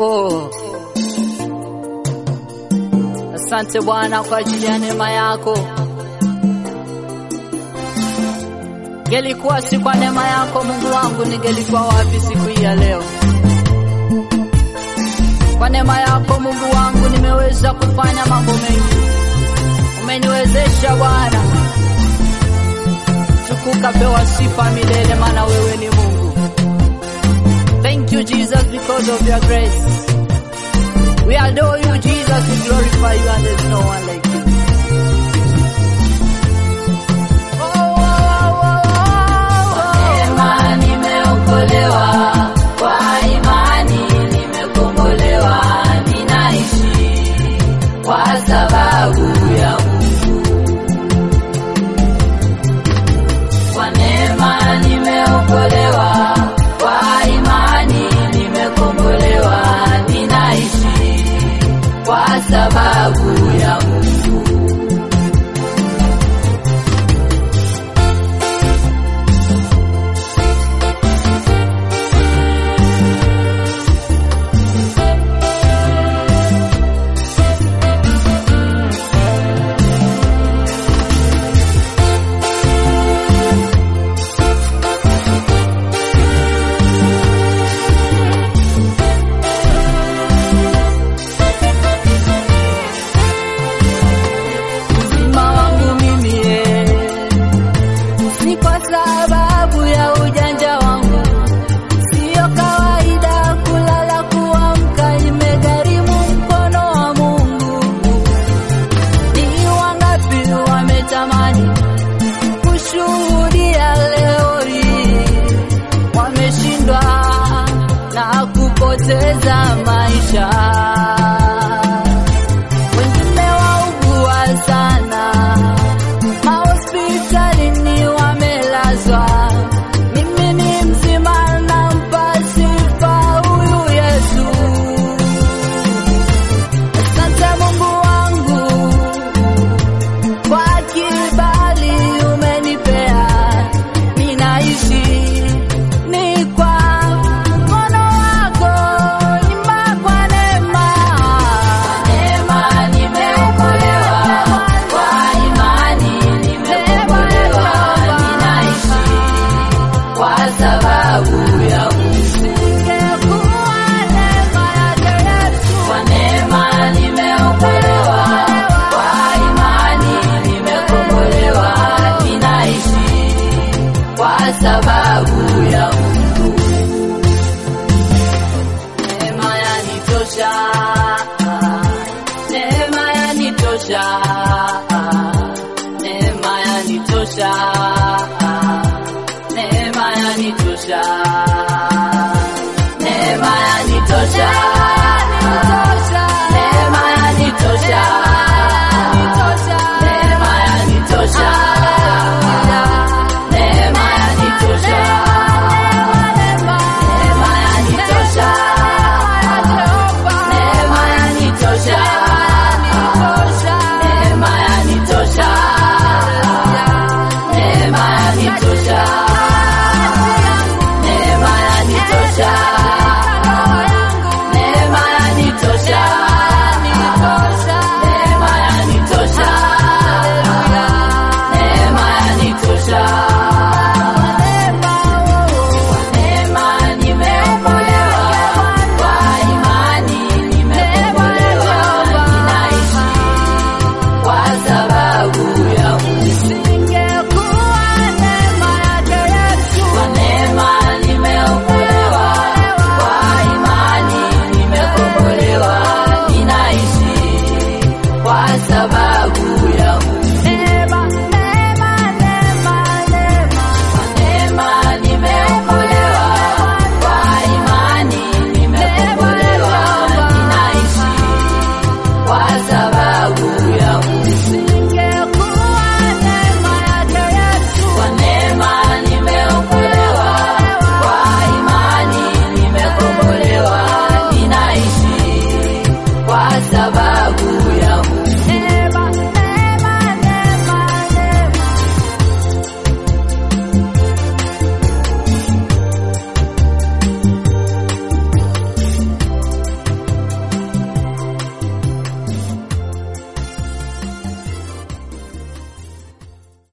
oh. Asante Bwana kwa ajili ya neema yako. Gelikuwa si kwa neema yako Mungu wangu, ningelikuwa wapi siku hii ya leo? Kwa neema yako Mungu wangu nimeweza kufanya mambo mengi, umeniwezesha Bwana. Tukuka pewa sifa milele, maana wewe ni Mungu. Thank you Jesus because of your grace. We adore you Jesus, we glorify you and there's no one like you. Oh, oh, oh, oh, oh. Neema nimeokolewa, kwa imani nimekombolewa, ninaishi kwa sababu ya Mungu. Kwa neema nimeokolewa, kwa imani nimekombolewa, ninaishi kwa sababu ya Mungu. Uzima wangu mimi eh, si kwa sababu ya ujanja wangu, siyo kawaida kulala kuamka, imegharimu mkono wa Mungu. Ni wangapi wametamani kushuhudia leo hii, wameshindwa na kupoteza maisha wengine waugua sana, mahospitalini wamelazwa. Mimi ni mzima, nampa sifa huyu Yesu. Asante Mungu wangu kwa kibali umenipea, ninaishi ni kwa mkono wako, ima kwa neema Neema nimeokolewa, kwa imani nimekombolewa, ninaishi kwa sababu ya Mungu. Kwa neema nimeokolewa, kwa imani nimekombolewa, ninaishi kwa sababu ya Mungu. Neema yanitosha, neema yanitosha, neema yanitosha, neema yanitosha, neema yanitosha, neema yanitosha, neema yanitosha, neema yanitosha, neema yanitosha. Neema yanitosha, neema yanitosha, neema yanitosha.